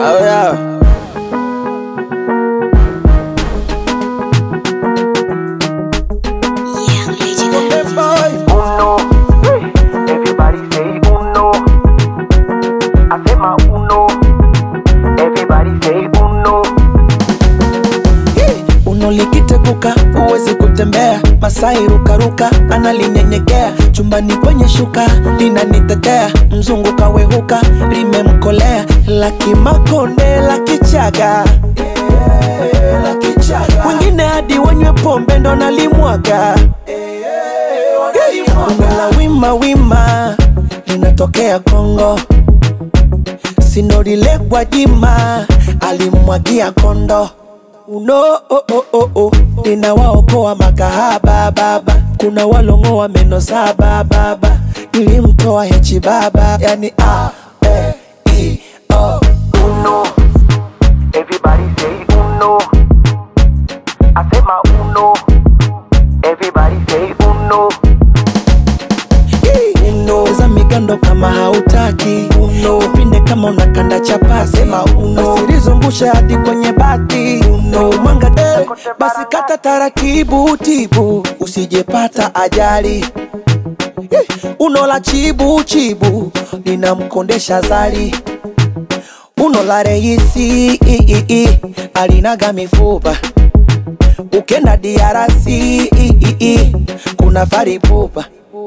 Oh yeah. Young Legendary. Hey, boy. Uno, everybody say uno. I say my uno, everybody say uno. Uno likiteguka huwezi kutembea, Masai rukaruka analinyenyekea, chumbani kwenye shuka linanitetea, mzungu kawehuka limemkolea, la kimakonde la kichaga wengine hadi wanywe pombe ndo nalimwaga Bongo la wima wima linatokea Kongo, sinorile Gwajima alimwagia kondo uno oh, oh, oh, oh. ninawaokoa makahaba baba, kuna walongoa meno saba baba, nilimtoa hechi baba, yani a e i o Uno, everybody say uno. I say my uno, everybody say uno. uno za migando kama hautaki uno pinde kama unakanda chapati sema uno usilizungushe hadi kwenye bati uno mwanga eh, basi kata taratibu tibu usijepata ajali Eh, uno la chibu chibu linamkondesha zali uno la reisi i, i, i, alinaga mifupa ukenda DRC i, i, i, kuna faripupa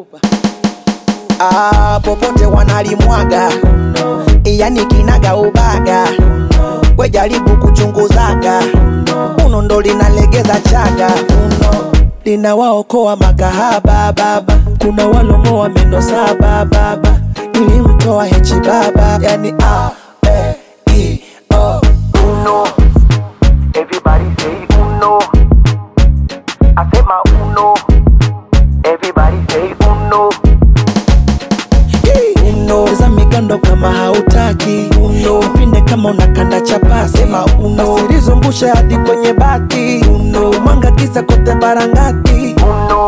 ah, popote wanalimwaga yani kinaga ubaga we jaribu kuchunguzaga uno ndo linalegeza chaga uno linawaokoa makahaba baba kuna walongoa meno saba baba nilimtoa hechi baba yani a e i o Uno, everybody say uno. I say my uno, everybody say uno. uno za migando kama hautaki uno pinde kama unakanda chapasi sema uno usilizungushe hadi kwenye bati uno mwanga kisa kote barangati Uno,